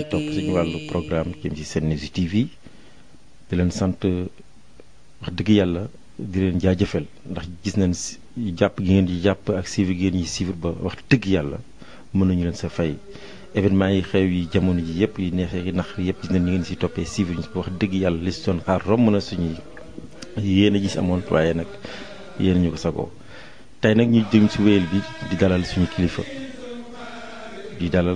topp suñu wàllu programme jëm ci Sen News TV di leen sant wax dëgg yàlla di leen jaajëfal ndax gis nañ jàpp gi ngeen di jàpp ak suivre gi ngeen ñi suivre ba wax dëgg yàlla mën nañu leen sa fay événement yi xew yi jamono ji yëpp yi neexee yi nax yëpp gis nañ ñu ngeen si toppee suivre ñu wax dëgg yàlla li si doon xaar romb na suñuy yéen a gis amoon waaye nag yéen ñu ko sagoo tey nag ñu jëm si wéyal bi di dalal suñu kilifa di dalal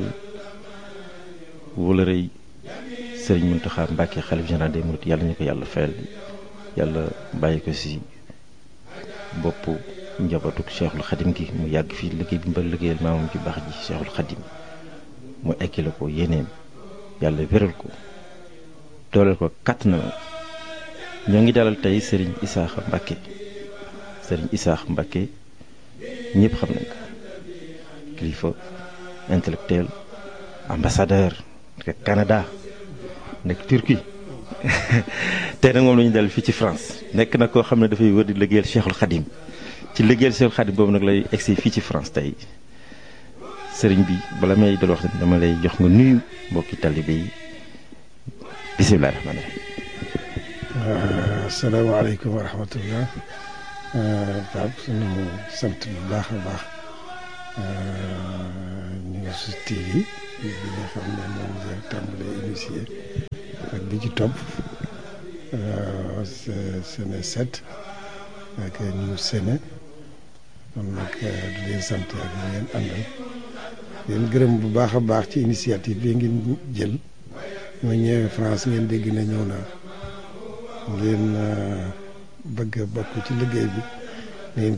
wala rëy sëriñ Mountakha Mbacké xalif général des mourides yàlla ñu ko yàlla fayal yàlla bàyyi ko si bopp njabootuk cheikhul xadim gi mu yàgg fii liggéey bi mbal liggéeyal maamam ci baax ji cheikhul xadim mu ekkile ko yéeneem yàlla wéral ko dooleel ko kàtt na ñoo ngi dalal tey sëriñ Isaaxa Mbacké sëriñ Isaaxa Mbacké ñëpp xam nañ ko kilifa intellectuel ambassadeur nekk Canada nekk Turquie tey nag moom la ñu dal fii ci France nekk na koo xam ne dafay wër di liggéeyal Cheikhul Khadim ci liggéeyal Cheikhul Khadim boobu nag lay egsi fii ci France tey sëriñ bi bala may dal wax dama lay jox nga nuyu mbokki talibé yi bisimilah rahmaani rahiim. asalaamaaleykum wa rahmatullah Pape sunu sant bu baax a baax News TV bi nga xam ne moom nga tàmbalee initié ak bi ci topp Sene 7 ak News Sene kon nag di leen sant ak ñu ngeen àndal leen gërëm bu baax a baax ci initiative bi ngeen jël ma ñëwee France ngeen dégg na ñëw naa ngeen bëgg a bokk ci liggéey bi